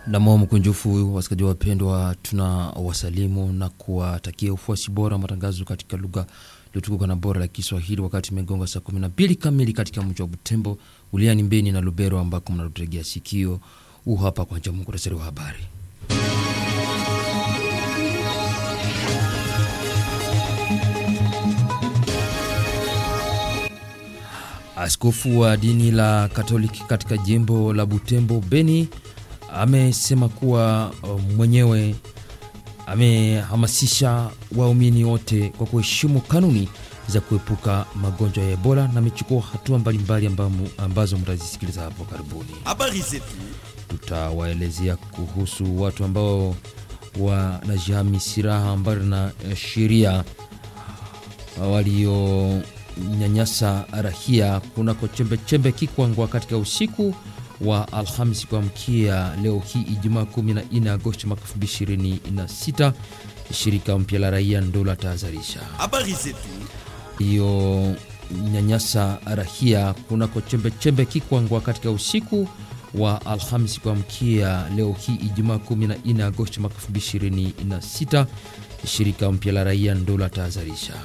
Namo mkunjufu wasikaji wapendwa, tuna wasalimu na kuwatakia ufuasi bora wa matangazo katika lugha iliyotukuka na bora la Kiswahili, wakati imegonga saa 12 kamili katika mji wa Butembo, uliani Mbeni na Lubero, ambako mnatutegea sikio. Huu hapa kwanza muhtasari wa habari. Askofu wa dini la Katoliki katika jimbo la Butembo Beni amesema kuwa mwenyewe amehamasisha waumini wote kwa kuheshimu kanuni za kuepuka magonjwa ya Ebola na amechukua hatua mbalimbali ambazo mtazisikiliza hapo karibuni. Habari zetu Tutawaelezea kuhusu watu ambao wanajihami silaha mbali na sheria walionyanyasa rahia kunako chembechembe Kikwangwa katika usiku wa Alhamisi kuamkia leo hii Ijumaa 14 Agosti mwaka 2026. Shirika mpya la raia ndo la tahadharisha habari zetu hiyo nyanyasa rahia kunako chembechembe Kikwangwa katika usiku wa Alhamisi kuamkia leo hii Ijumaa 14 Agosti mwaka 2026. Shirika mpya la raia ndo la tahadharisha